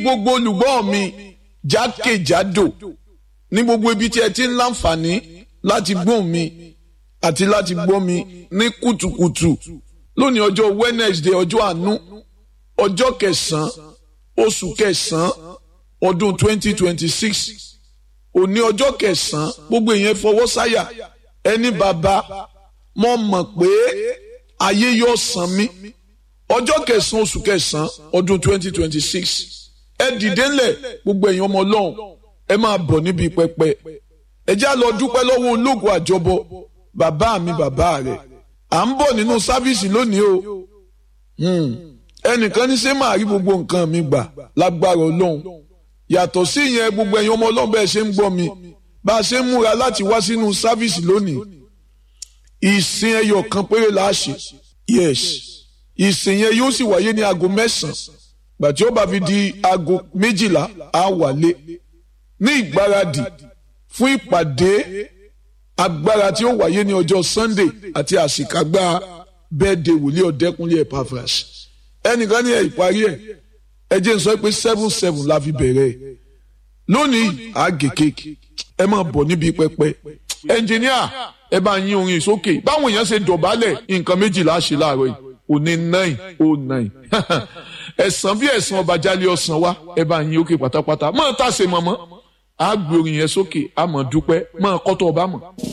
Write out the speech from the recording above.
gbogbo olùgbọ́ mi jákèjádò ní gbogbo ibi tí ẹ ti ń láǹfààní láti gbóhùn mi àti láti gbọ́ mi ní kùtùkùtù lónìí ọjọ́ Wednesday ọjọ́ àánú ọjọ́ kẹsàn-án oṣù kẹsàn-án ọdún 2026 òní ọjọ́ kẹsàn-án gbogbo èèyàn fọwọ́ sáyà ẹni bàbá mo mọ̀ pé ayé yóò san mí ọjọ́ kẹsàn-án oṣù kẹsàn-án ọdún 2026 ẹ dìde ńlẹ̀ gbogbo èèyàn ọmọ ọlọ́run ẹ máa bọ̀ níbi pẹpẹ ẹ já lọ dúpẹ́ lọ́wọ́ ológun àjọbọ bàbá mi bàbá rẹ̀ à ń bọ̀ nínú sáfíìsì lónìí o ẹnìkan ní ṣé máa rí gbogbo nǹkan mi gbà lágbára ọlọ́run yàtọ̀ sí ìyẹn gbogbo ẹ̀yin ọmọ ọlọ́run bẹ́ẹ̀ ṣe ń gbọ́ mi bá a ṣe ń múra láti wá sínú sáfíìsì lónìí ìsìn ẹyọ kan péré la ṣe yes ìsìn yẹn yóò sì wáyé ní aago mẹ́sàn-án gbàtí ó bá fi di aago méjìlá á wálé ní ìgbáradì fún ìpàdé agbára tí ó wáyé ní ọjọ́ Sunday àti àṣìkágbá bẹ́ẹ̀dẹ̀ wòlíì ọ̀dẹ́kunlé Epaphras ẹnìkan ní ẹ̀ ìparí ẹ̀ ẹ jẹ́ n sọ pé seven seven la fi bẹ̀rẹ̀ lónìí àgè kéèkì ẹ máa bọ̀ níbi pẹpẹ ẹnjìníà ẹ bá yín orin sókè báwọn èèyàn ṣe dọ̀bálẹ̀ nǹkan méjìlá ṣe láàárọ̀ yìí òní nine oh nine ẹ̀sán bí ẹ̀sán ọba jálẹ̀ ọ̀sán wa ẹ bá yín òkè pátápátá máa tàṣe mọ́mọ́ àgbè orin yẹn sókè àmọ́ dúpẹ́ máa kọ́tọ̀ ọba mọ̀.